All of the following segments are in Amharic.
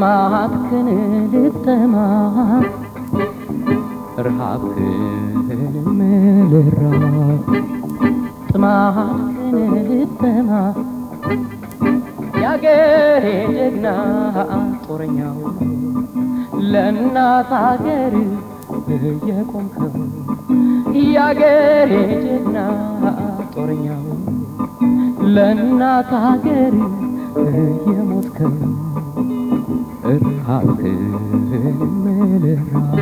ጥማትክን ልጠማ ረሃብክን ልራብ ጥማትክን ልጠማ ያገሬ ጀግና ጦረኛው ለእናት አገር የቆምከው ያገሬ ጀግና ጦረኛው ለእናት አገር የሞትከው ረሃብክን ልራብ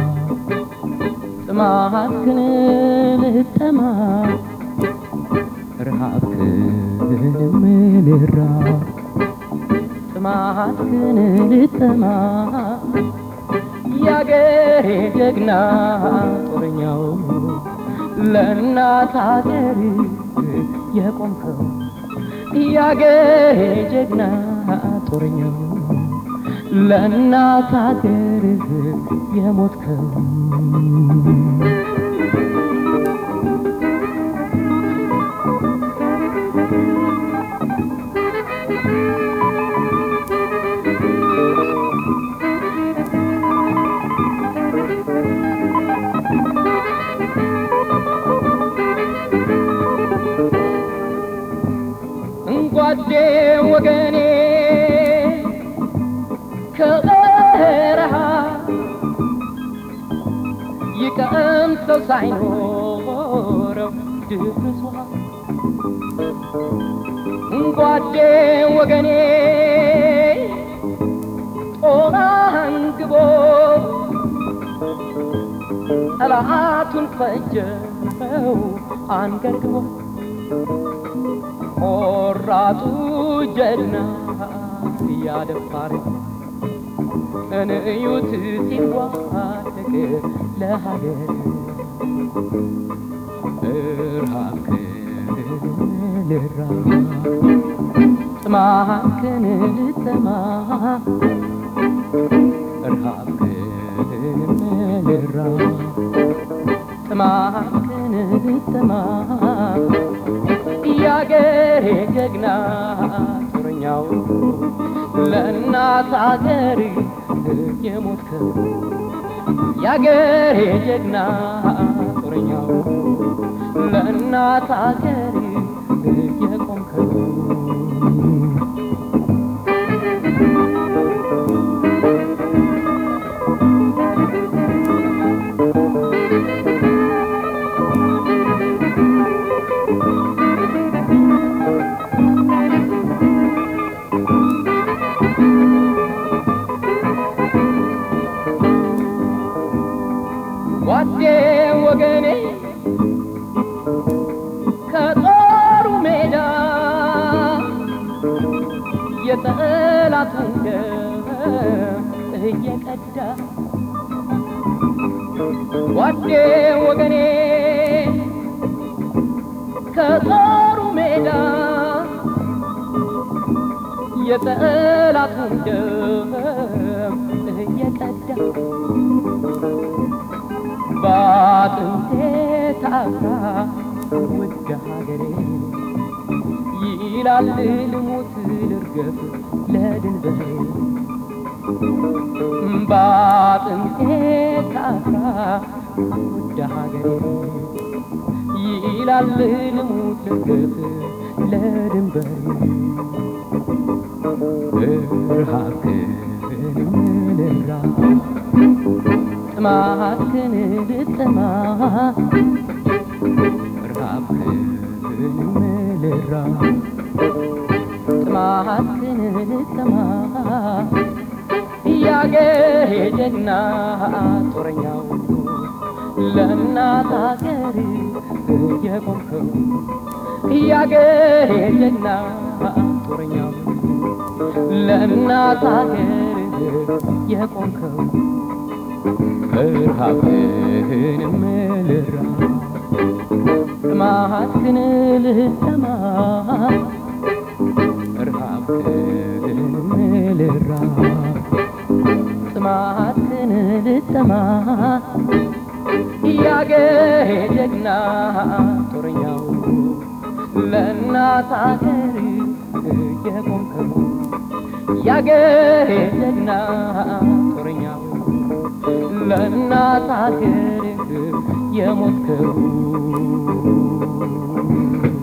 ጥማትክን ልጠማ ረሃብክን ልራብ ጥማትክን ልጠማ ያገሬ ጀግና ጦረኛው ለእናት አገር የቆምከው ያገሬ ጀግና ጦረኛው ለእናት አገር የሞትከው ጓዴ ወገኔ ከበረሃ ይቀምሰው ሳይኖረው ድፍርሷ ጓዴ ወገኔ ጦር አንግቦ ጠላቱን ፈጀው አንገርግቦ ቆራጡ ጀግና ያደፋር እንዩት ሲዋደቅ ለሀገር እርሃብክን ልራብ ጥማትክን ልጠማ እርሃብክን ልራብ ጥማትክን ልጠማ ያገሬ ጀግና ጦረኛው ለእናት አገር የሞትከው ያገሬ ጀግና ጦረኛው ለእናት አገር የቆምከው ጓዴ ወገኔ ከጦሩ ሜዳ የጠላቱን ደም እየቀዳ ጓዴ ወገኔ ከጦሩ ሜዳ የጠላቱን ደም እየቀዳ በአጥንቴ ታፍራ ውድ ሀገሬ ይላል ልሙት ልርገፍ ለድንበሬ በአጥንቴ ታፍራ ውድ ሀገሬ ይላል ልሙት ልርገፍ ለድንበሬ እርሃብክን ልራብ ጥማትክን ልጠማ ረሃብክን ልራብ ጥማትክን ልጠማ ያገሬ ጀግና ጦረኛው ለእናት አገር የቆምከው ያገሬ ጀግና ጦረኛው ለእናት አገር የቆምከው ረሃብህንም ልራብ ጥማትህን ልጠማ ረሃብህንም ልራብ ጥማትህን ልጠማ ያገሬ ጀግና ጦረኛው ለእናት አገር የቆምከው ያገሬ ጀግና ጦረኛው ለእናት ሀገር የሞትከው